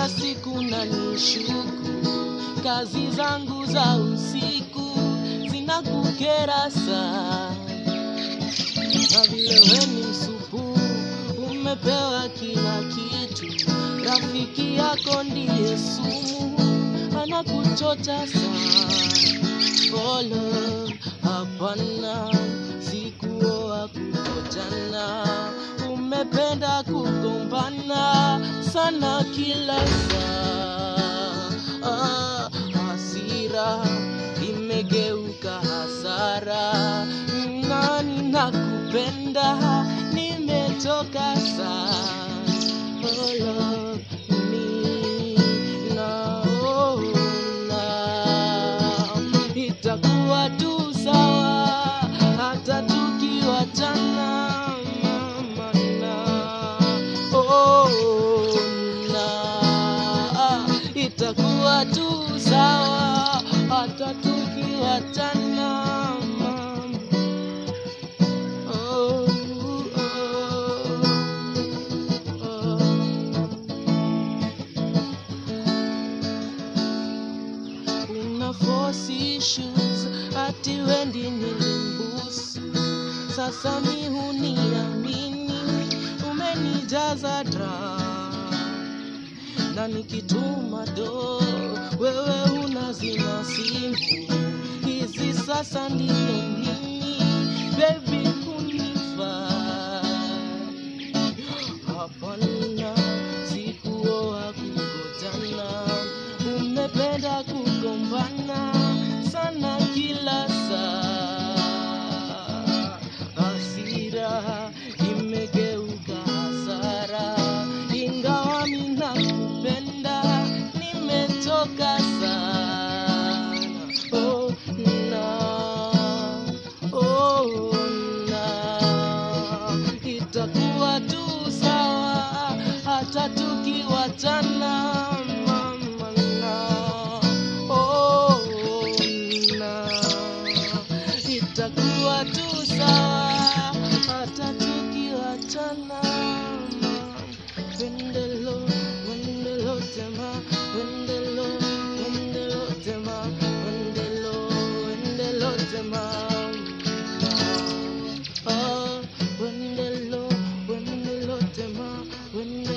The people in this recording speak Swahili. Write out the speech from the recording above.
kila siku na nishuku kazi zangu za usiku zinakukera sana na vile we ni msupu umepewa kila kitu rafiki yako ndiye sumu anakuchocha sana polo hapana sikuoa kukojana umependa kugombana sana kila saa ah, hasira imegeuka hasara nani nakupenda nimetoka saa Polo, mi naona itakuwa tu sawa hata tukiwachana mama na oh, na itakuwa tu sawa hata tukiwachana mama oh, oh, oh. una force issues ati wendi nilimbusu sasa mi huniamini umenijaza dra na nikituma do wewe unazima simu hizi sasa ndiyo nini bebi kunifaa hapana sikuoa kungojana umependa kugombana sana kila saa hasira imegeuka hasara ingawa minakupenda nimechoka sana oh, na, oh, na itakuwa tu sawa hata tukiwachana mama na oh, na itakuwa tu sawa hata tukiwachana mama. Wendelo, wendelo tema, wendelo, wendelo tema, wendelo, wendelo tema. Ah, wendelo, wendelo tema, wendelo.